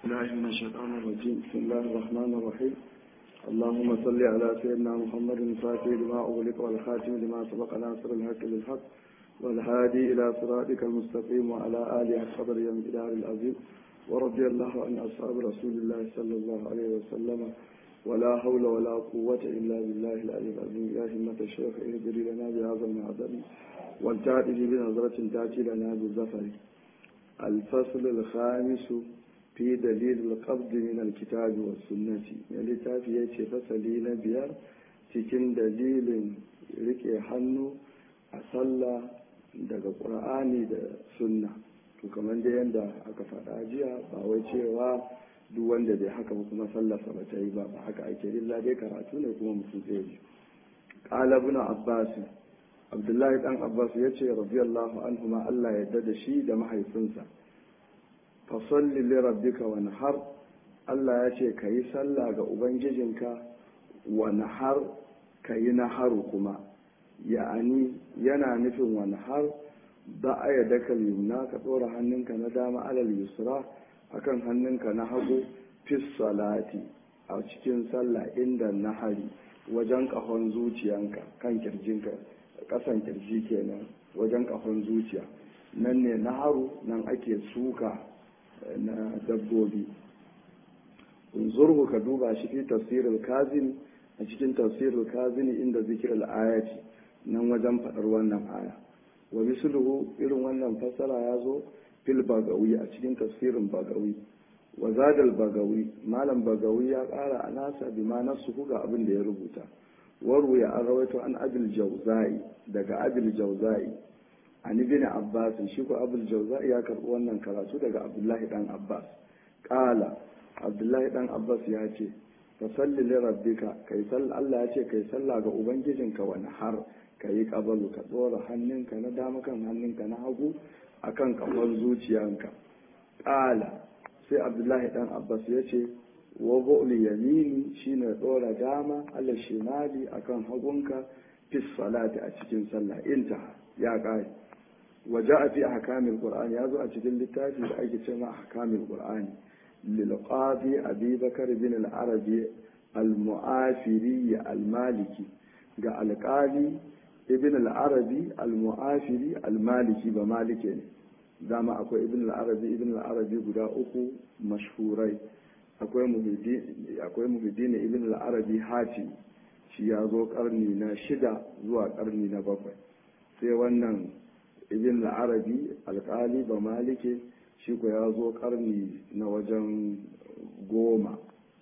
الله من الشيطان الرجيم بسم الله الرحمن الرحيم اللهم صل على سيدنا محمد الفاتح لما أغلق والخاتم لما سبق ناصر الحق بالحق والهادي إلى صراطك المستقيم وعلى آله الصبر يوم الدار العظيم ورضي الله عن أصحاب رسول الله صلى الله عليه وسلم ولا حول ولا قوة إلا بالله العلي العظيم يا همة الشيخ اهدري لنا بهذا المعذر والتأتي بنظرة تأتي لنا بالزفر الفصل الخامس في دليل القبض من الكتاب والسنة يعني تافي يتي فصلي نبيار cikin dalilin rike hannu a sallah daga ƙur'ani da sunna to kamar da yadda aka faɗa jiya ba wai cewa duk wanda bai haka ba kuma sallarsa ba ta yi ba ba haka ake illa dai karatu ne kuma mutum zai ji qala ibn abbas abdullahi dan abbas yace radiyallahu anhu ma Allah ya yarda da shi da mahaifinsa fa salli li rabbika wanhar Allah ya ce kayi sallah ga ubangijinka wanhar kayi naharu kuma ya'ani yana nufin wanhar ba a yadda ka yumna ka ɗora hannunka na dama alal yusra akan hannunka na hagu fis salati a cikin sallah inda nahari wajen ƙahon zuciyanka kan kirjinka ƙasan kirji kenan wajen ƙahon zuciya nan ne naharu nan ake suka na dabbobi zurhu ka duba shi fi tafsirul kazini a cikin tafsirul kazini inda zikirar ayati nan wajen faɗar wannan aya wa misluhu irin wannan fassara ya zo fil bagawi a cikin tafsirin bagawi wa zadal bagawi malam bagawi ya ƙara a nasa bi ma nasu ga abin da ya rubuta waru ya an rawaito an abil jauzai daga abil jauzai an ibn abbas shi ko abil jauzai ya karɓi wannan karatu daga abdullahi dan abbas ƙala abdullahi dan abbas ya ce fa salli li rabbika kai sallah Allah ya ce kai sallah ga ubangijinka wani har ka yi ƙabalu ka ɗora hannunka na dama kan hannunka na hagu a kan ƙafar zuciyanka ƙala sai abdullahi ɗan abbas ya ce wa bu'li yamini shine ɗora dama ala shimali a kan hagunka fis salati a cikin sallah inta ya ƙare wa ja'a fi ahkamil qur'ani ya zo a cikin littafi da ake ce ma ahkamil qur'ani lil qadi abi bakar bin al arabi al mu'afiri al maliki ga alƙali ibn al-arabi al-mu'afiri al-maliki ba malike ne dama akwai ibn al-arabi ibn al-arabi guda uku mashhurai akwai muhiddin ibn al-arabi hati shi ya zo karni na shida zuwa karni na bakwai sai wannan ibn al-arabi alkali ba malike shi ko ya zo karni na wajen goma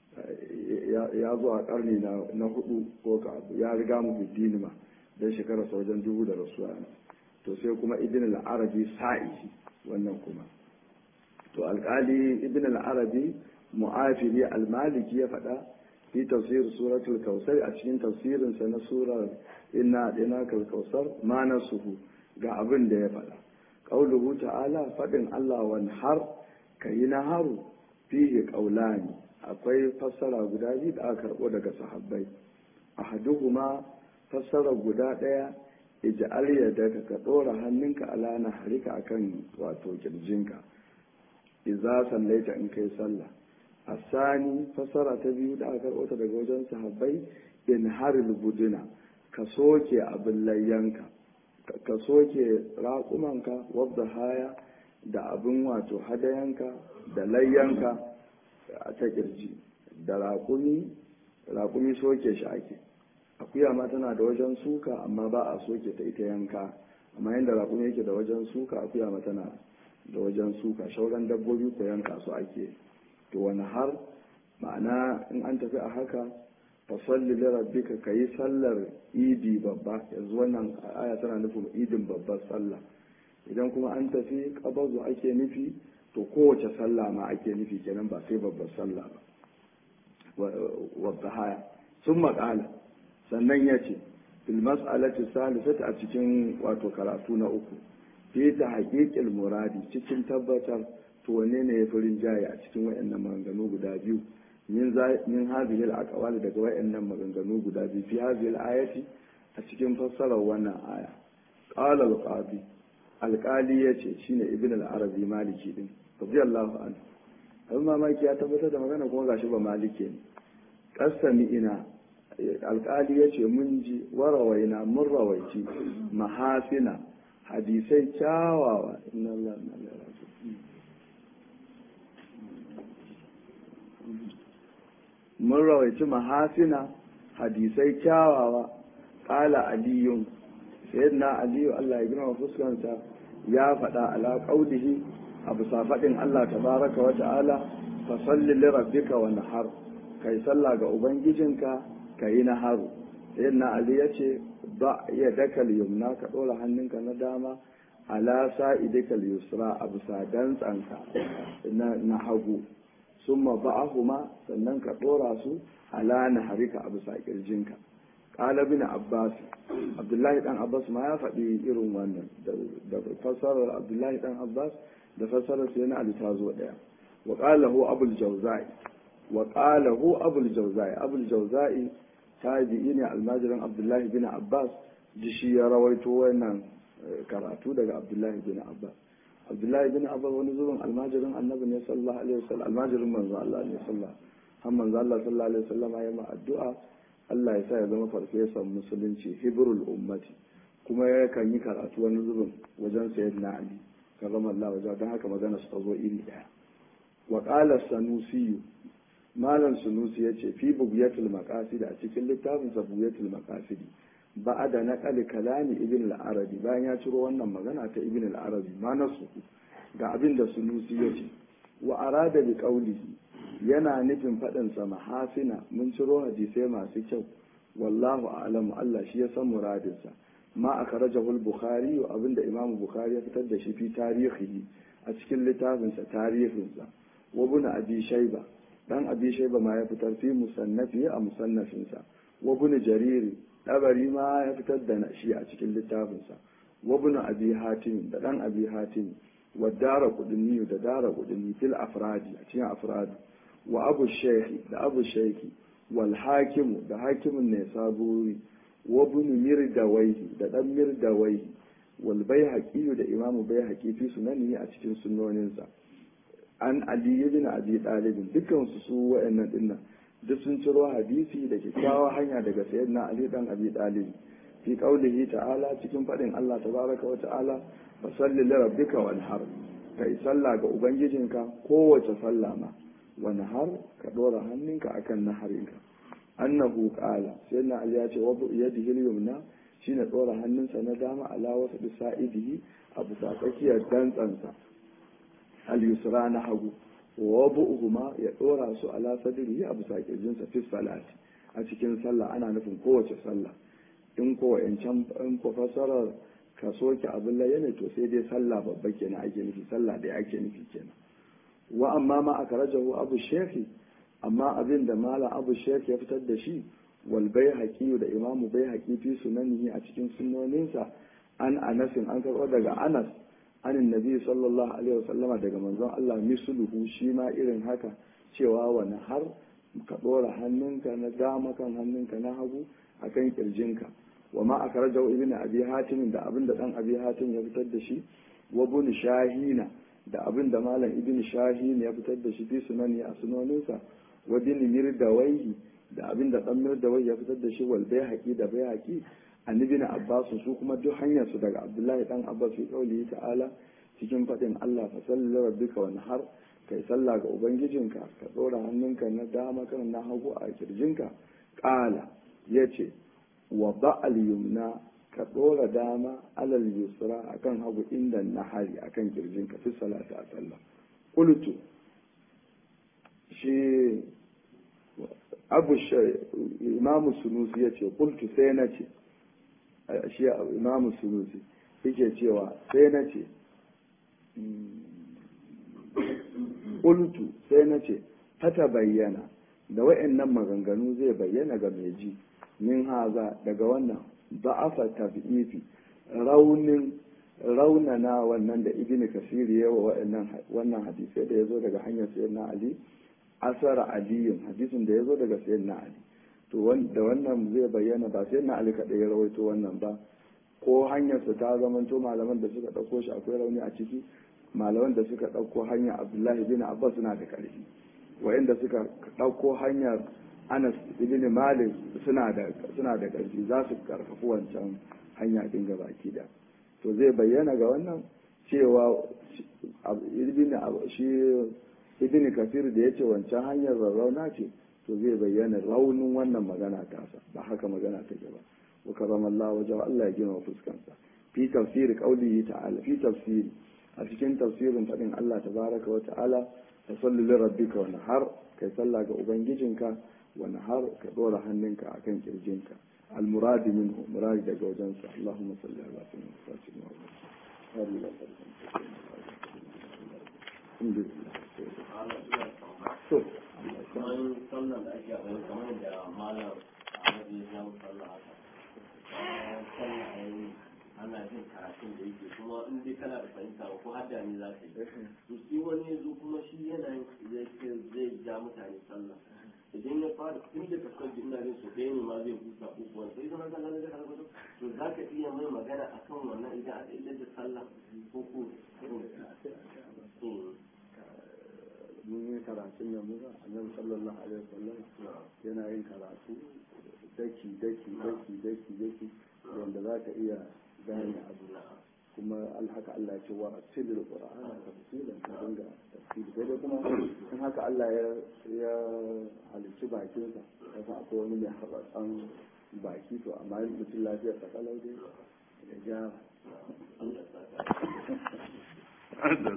ya zo a karni na hudu ko ka ya riga muhiddin ma don shekara wajen dubu da rasuwa to sai kuma ibn al-arabi sa'i wannan kuma to alkali ibn al-arabi mu'afiri al-maliki ya faɗa fi tafsir suratul kausar a cikin tafsirin sa na surar inna dina kal kausar ma nasuhu ga abin da ya faɗa qauluhu ta'ala fadin Allah wan har kayi naharu fihi qaulani akwai fassara guda biyu da aka karbo daga sahabbai ahaduhuma fassara guda ɗaya ija'al yadaka ka ɗora hannunka ala na harika akan wato kirjinka idza sallaita in kai sallah asani fassara ta biyu da aka karɓo daga wajen sahabbai in haril buduna ka soke abin layyanka ka soke raƙumanka wadda haya da abin wato hadayanka da layyanka ta kirji da raƙumi raƙumi soke shi ake akuya ma tana da wajen suka amma ba a soke ta ita yanka amma yadda raƙumi yake da wajen suka akuya ma tana da wajen suka shauran dabbobi ko yanka su ake to wani har ma'ana in an tafi a haka fa salli li rabbika kayi sallar idi babba yanzu wannan aya tana nufin idin babbar sallah idan kuma an tafi kabazu ake nufi to kowace sallah ma ake nufi kenan ba sai babbar sallah ba wadda haya sun maƙala sannan ya ce fil mas'alati salisati a cikin wato karatu na uku fi ta haƙiƙil muradi cikin tabbatar to wanne ne ya fi rinjaye a cikin wayannan maganganu guda biyu min min hadhihi al daga wayannan maganganu guda biyu fi hadhihi al-ayati a cikin fassarar wannan aya qala al-qadi alƙali yace shine ibn al-arabi maliki din radiyallahu anhu abin mamaki ya tabbatar da magana kuma gashi ba malike ne kasami ina alkali ya ce mun ji warawaina mun rawaici mahasina hadisai kyawawa inna Allah na mun rawaici mahasina hadisai kyawawa ƙala aliyun sayyidina aliyu Allah ya girma fuskansa ya faɗa ala qaulihi a bisa faɗin Allah tabaraka wa ta'ala fa salli li rabbika wa nahar kai sallah ga ubangijinka kai naharu sayyidina ali yace ba ya dakal yumna ka dora hannunka na dama ala sa'idika yusra a bisa dantsanka na hagu summa ba'ahuma sannan ka dora su ala naharika a bisa kirjinka qala bin abbas abdullahi dan abbas ma ya faɗi irin wannan da fassarar abdullahi dan abbas da fassarar sai na ali ta zo daya wa qala hu abul jawza'i wa qala hu abul jawza'i abul jawza'i tabi'i ne almajirin abdullahi bin abbas ji shi ya rawaito wannan karatu daga abdullahi bin abbas abdullahi bin abbas wani zuwan almajirin annabi ne sallallahu alaihi wasallam almajirin manzo Allah ne sallallahu har manzo Allah sallallahu alaihi wasallam ya ma addu'a Allah ya sa ya zama farfesan musulunci hibrul ummati kuma ya kan yi karatu wani zubin wajen sayyidina ali karama Allah wajen don haka magana su zo iri daya wa qala sanusi malam sunusi yace fi bugiyatul maqasid a cikin littafin sa bugiyatul maqasid ba'ada naqal kalami ibn al-arabi bayan ya ciro wannan magana ta ibn al-arabi ma nasu ga abin da sunusi yace wa arada bi qawlihi yana nufin faɗin sa mahasina mun ciro hadisai masu kyau wallahu a'lamu Allah shi ya san muradinsa ma akhrajahu al-bukhari wa abinda imamu bukhari ya fitar da shi fi tarihi a cikin littafinsa tarihinsa wa ibn abi shayba dan abi shayba ma ya fitar fi musannafi a musannafinsa wa ibn jarir dabari ma ya fitar da shi a cikin littafinsa wa ibn abi hatim da dan abi hatim wa dara qudni da dara qudni fil afradi a cikin afradi wa abu shaykhi da abu shaykhi wal hakimu da hakimin ne saburi wa ibn mirdawaihi da dan mirdawaihi wal baihaqi da imamu baihaqi fi sunani a cikin sunnoninsa an ali ibn abi talib dukkan su su wa'annan dinnan duk sun ciro hadisi da kyakkyawa hanya daga sayyidina ali dan abi talib fi qaulihi ta'ala cikin fadin Allah tabaraka wa ta'ala fa salli li rabbika wanhar kai sallah ga ubangijinka kowace sallah ma wanhar ka dora hannunka akan naharinka annahu qala sayyidina ali ya ce wa yadihi al-yumna shine dora hannunsa na dama ala wasa bisa'idihi a bisa tsakiyar dantsansa al-yusra na hagu wa bu'uhuma ya dora su ala sadrihi a bisa kirjinsa fi salati a cikin sallah ana nufin kowace sallah in ko can in ko fasarar ka soke abin laye ne to sai dai sallah babba kenan ake nufi sallah da ake nufi kenan wa amma ma aka rajahu abu shefi amma abin da malam abu shefi ya fitar da shi wal bai da imamu bai haƙi fi sunanihi a cikin sunnoninsa an anasin an karɓo daga anas anin nabi sallallahu alaihi wasallama daga manzon Allah misluhu shi ma irin haka cewa wani har ka ɗora hannunka na dama kan hannunka na hagu akan kirjinka wa ma akhrajahu ibnu abi hatim da abin da dan abi hatim ya fitar da shi wa ibn shahina da abin da malam ibn shahin ya fitar da shi fi sunani a sunoninsa wa bin mirdawaihi da abin da dan mirdawai ya fitar da shi wal baihaqi da baihaqi annabi na abbas su kuma duk hanyar su daga abdullahi dan abbas fi kauli ta'ala cikin fadin Allah fa salli rabbika wa nahar kai sallah ga ubangijinka ka dora hannunka na dama kan na hagu a kirjinka qala yace wa ba'al yumna ka dora dama alal yusra akan hagu inda nahari akan kirjinka fi salati a sallah qultu shi abu imamu sunusi yace qultu sai na ce shi imamu sunusi yake cewa sai na ce ƙultu sai na ce ta bayyana da wa'annan maganganu zai bayyana ga mai ji min haza daga wannan ba'afa tabi'ifi raunin raunana wannan da ibini kasiri yawa wannan hadisai da ya zo daga hanyar sayyidina ali asara aliyin hadisin da ya zo daga sayyidina ali to da wannan zai bayyana ba sai na ali kaɗai ya rawaito wannan ba ko hanyarsa ta zamanto malaman da suka ɗauko shi akwai rauni a ciki malaman da suka ɗauko hanyar abdullahi bin abbas suna da ƙarfi wa'inda suka ɗauko hanyar anas ibn malik suna da suna da ƙarfi za su karfafi wancan hanya din ga baki da to zai bayyana ga wannan cewa ibn shi ibn kafir da yace wancan hanyar rarrauna ce to zai bayyana raunin wannan magana tasa ba haka magana take ba wa karamallahu wajen Allah ya gina fuskansa fi tafsiri qaulihi ta'ala fi tafsiri a cikin tafsirin faɗin Allah tabaraka wa ta'ala ta salli li rabbika wa nahar kai sallah ga ubangijinka wa nahar ka dora hannunka akan kirjinka al murad minhu murad daga wajensa Allahumma salli ala sayyidina Muhammad wa so kamar sallan da ake akwai kamar da malam Ahmad ya samu sallah haka sallah yayi ana jin karatun da yake kuma in dai kana da fahimta ba ko hadda ne za ka yi to shi wani yanzu kuma shi yana zai ja mutane sallah idan ya fara tun da ka san ina jin so ɗaya ne ma zai huta ko kuwa sai zama ka gane da harbar to za ka iya mai magana akan wannan idan aka idar da sallah ko ko mun yi karatun da muka annabi sallallahu alaihi wasallam yana yin karatu daki daki daki daki daki wanda za ka iya gane abu kuma alhaka Allah ya ce wa asilul qur'ana tafsilan ka dinga tafsiri sai dai kuma in haka Allah ya ya halicci bakin sa kasa akwai wani mai haɓaɓɓen baki to amma mutum lafiyar sa kalau dai ya gyara